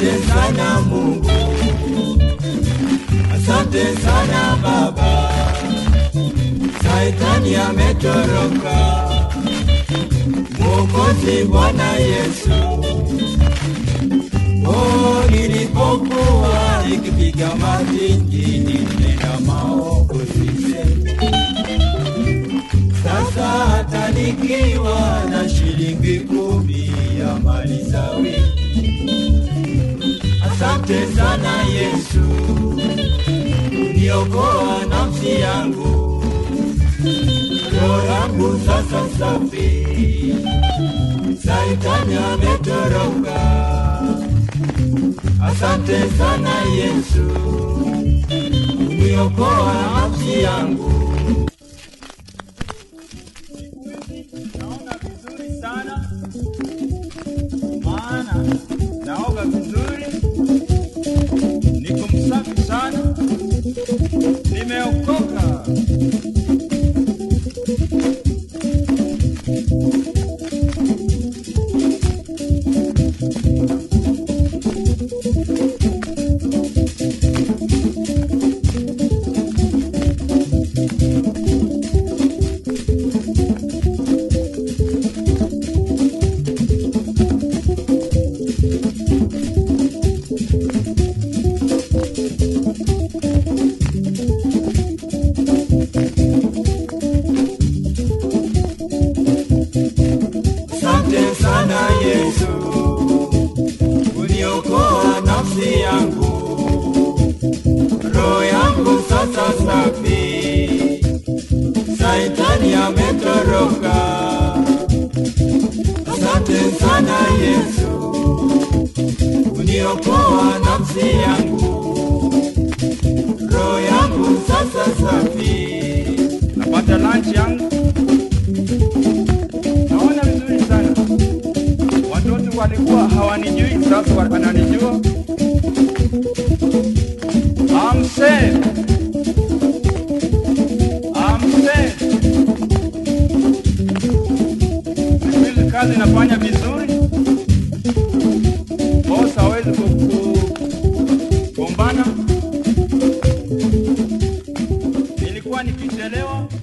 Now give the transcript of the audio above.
Asante sana Mungu, asante sana Baba, Saitani ametoroka. Mwokozi Bwana Yesu, oh, nilipokuwa nikipiga matingi nilitenda maovu sisemi. Sasa hata nikiwa na shilingi kumi ya mali za wiki, asante sana Yesu, uniokoa nafsi yangu, roho yangu sasa safi, Saitani ametoroka. Asante sana Yesu, uniokoa nafsi yangu. naona vizuri sana, maana naoga vizuri, niko msafi sana, nimeokoka. Asante sana Yesu, uniokoa nafsi yangu, roho yangu sasa safi, Saitani ametoroka. Asante sana Yesu, uniokoa nafsi yangu, roho yangu sasa safi. Napata lunch yangu, naona vizuri sana. Watoto walikuwa hawanijui, sasa wananijua. I'm saved. I'm saved. Siku kazi nafanya vizuri, boss hawezi kugombana. Nilikuwa nikichelewa